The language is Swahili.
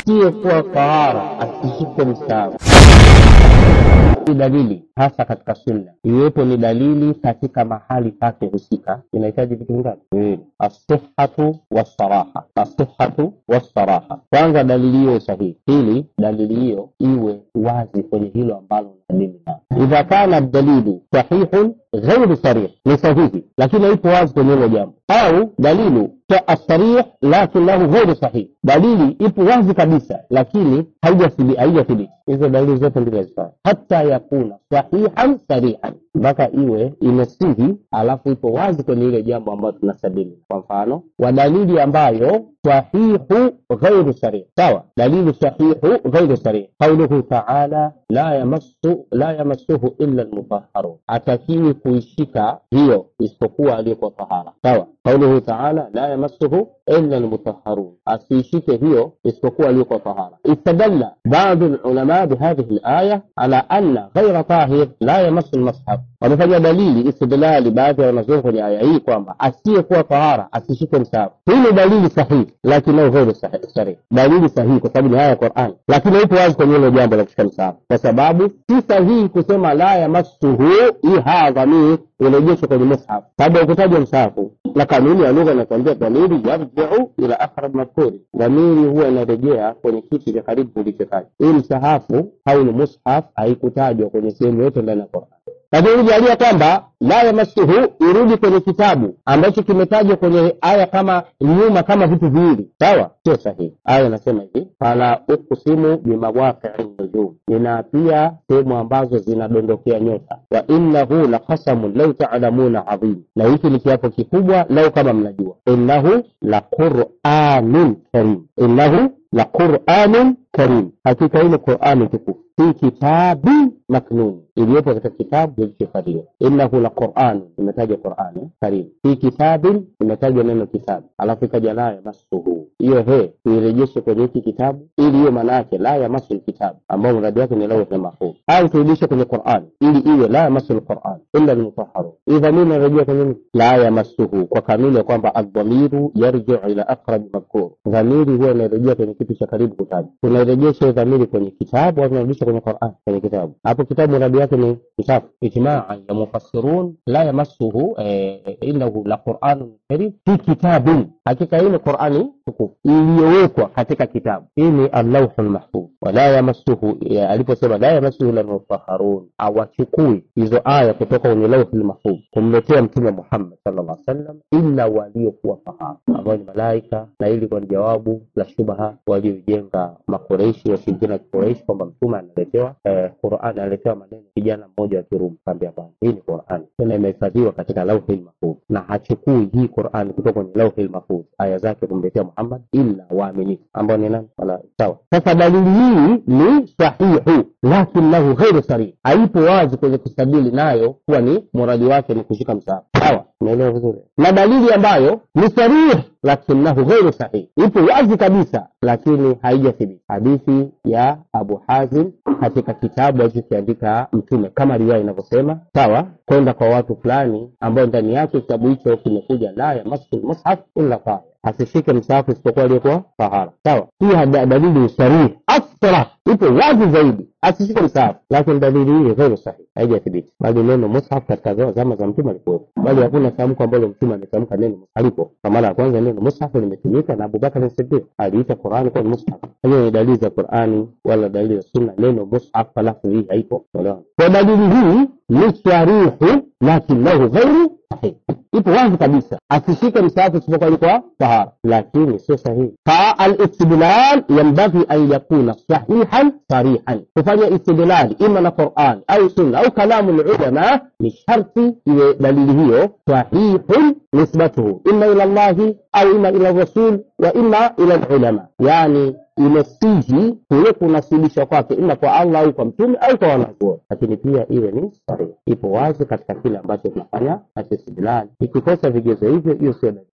asiyekuwa tahara asishike mstaafu ni dalili hasa katika sunna iwepo ni dalili katika mahali pake husika inahitaji vitu vingapi viwili assihatu wassaraha assihatu wassaraha kwanza dalili hiyo sahihi pili dalili hiyo iwe wazi kwenye hilo ambalo unadili nao idha kana dalilu sahihun ghairu sarih ni sahihi lakini haipo wazi kwenye hilo jambo au dalilu asarih lakinahu ghairu sahih dalili ipo wazi kabisa lakini haijathibiti hizo dalili zote mbili hazifai hata yakuna sahihan sarihan mpaka iwe imesihi alafu ipo wazi kwenye ile jambo ambayo tunasabili kwa mfano wa dalili ambayo sahihu ghairu sarih sawa dalilu sahihu ghairu sarih qauluhu taala la yamassu la yamassuhu illa almutahharun atakiwi kuishika hiyo isipokuwa aliyekuwa tahara sawa qauluhu taala la yamassuhu illa almutahharun asiishike hiyo isipokuwa aliyekuwa tahara istadalla baadhi alulama bihadhihi alaya ala anna ghaira tahir la yamassu almashaf wamefanya dalili istidlali baadhi ya wanazuoni kwenye aya hii kwamba asiyekuwa tahara asishike msahafu hii ni dalili sahihi lakini ghairu sahihi dalili sahihi kwa sababu ni aya ya Qur'an lakini ipo wazi kwenye hilo jambo la kushika msahafu kwa sababu si sahihi kusema la yamassuhu hii haa dhamiri irejeshwe kwenye mushaf baada ya kutajwa msahafu na kanuni ya lugha inatuambia dhamiri yarjiu ila aqrab madhkuri dhamiri huwa inarejea kwenye kitu cha karibu kulichotajwa hii msahafu au ni mushaf haikutajwa kwenye sehemu yote ndani ya Qur'an lakini ujalia kwamba la yamassuhu irudi kwenye kitabu ambacho kimetajwa kwenye aya kama nyuma kama vitu viwili sawa sio sahihi aya inasema hivi fala uqsimu bimawaqii nujum ninaapia sehemu ambazo zinadondokea nyota wa innahu la qasamun lau talamuna adhim na hiki ni kiapo kikubwa lau kama mnajua innahu la quranun karim innahu la quranun karim hakika ile qurani tukufu fi kitabi maknun iliyopo katika kitabu kilichohifadhiwa innahu la quran imetaja qurani karim fi kitabin imetajwa neno kitabu alafu ikaja la yamassuhu hiyo he tuirejeshe kwenye hiki kitabu ili hiyo maana yake la yamassu lkitabu ambao mradi wake ni lauhi mahfudh au turudishe kwenye qurani ili iwe la yamassu lquran illa lmutahharun hii dhamiri inarejea kwenye la yamassuhu kwa kanuni ya kwamba aldhamiru yarjiu ila aqrabi madhkur dhamiri huwa inarejea kwenye kitu cha karibu kutajwa tunairejesha dhamiri kwenye kitabu au tunarudisha kwenye Qur'an kwenye kitabu hapo kitabu mradi wake ni kitabu ijmaa ya mufassirun la yamassuhu eh, innahu la Qur'anun karim fi kitabin hakika hii ni Qur'ani tukufu iliyowekwa katika kitabu hii ni al-lawhul mahfuz wala yamassuhu aliposema la yamassuhu illa mutahharun awachukui hizo aya kutoka kwenye lawhul mahfuz kumletea mtume Muhammad sallallahu alaihi wasallam illa waliokuwa fahamu ambao ni malaika na ili kwa jawabu la shubha waliojenga makoreishi washirikina wa kikoreishi kwamba mtume analetewa eh, Qur'an analetewa maneno kijana mmoja wa Kirumi kaambia hapana hii ni Qur'an tena imehifadhiwa katika lauhil mahfuz na hachukui hii Qur'an kutoka kwenye lauhil mahfuz aya zake kumletea Muhammad illa waaminifu ambao ni nani wala sawa sasa dalili hii ni sahihu lakin lahu ghairu sarih haipo wazi kwenye kustadili nayo kuwa ni muradi wake ni kushika msahafu sawa umeelewa vizuri na dalili ambayo ni sarih lakinahu ghairu sahih ipo wazi kabisa lakini haijathibiti hadithi ya abu hazim katika kitabu alichokiandika mtume kama riwaya inavyosema sawa kwenda kwa watu fulani ambao ndani yake kitabu hicho kimekuja la yamassu lmushaf illa tahir asishike msahafu isipokuwa aliyekuwa tahara sawa hii dalili sarihi asra ipo wazi zaidi asishike msahafu lakini dalili hii ghairu sahihi haijathibiti bali neno mushaf katika zama za mtume alikuwepo bali hakuna tamko ambalo mtume ametamka neno alipo kwa mara ya kwanza neno mushaf limetumika na abubakar sidiq aliita qurani kuwa ni mushaf hiyo ni dalili za qurani wala dalili za sunna neno mushaf halafu hii haipo kwa dalili hii ni sarihu lakinahu ghairu sahihi ipo wazi kabisa asishike msahafu isipokuwa alikuwa tahara lakini sio sahihi fa alistidlal yambaghi an yakuna sahihan sarihan kufanya istidlali ima na quran au sunna au kalamu lulama ni sharti iwe dalili hiyo sahihun nisbatuhu ima ila llahi au ima ila rasul wa ima ila lulama yani imesihi kule kunasibishwa kwake ima kwa allah au kwa mtume au kwa wanazuoni lakini pia iwe ni sahihi ipo wazi katika kile ambacho tunafanya na istidlali ikikosa vigezo hivyo hiyo sio dalili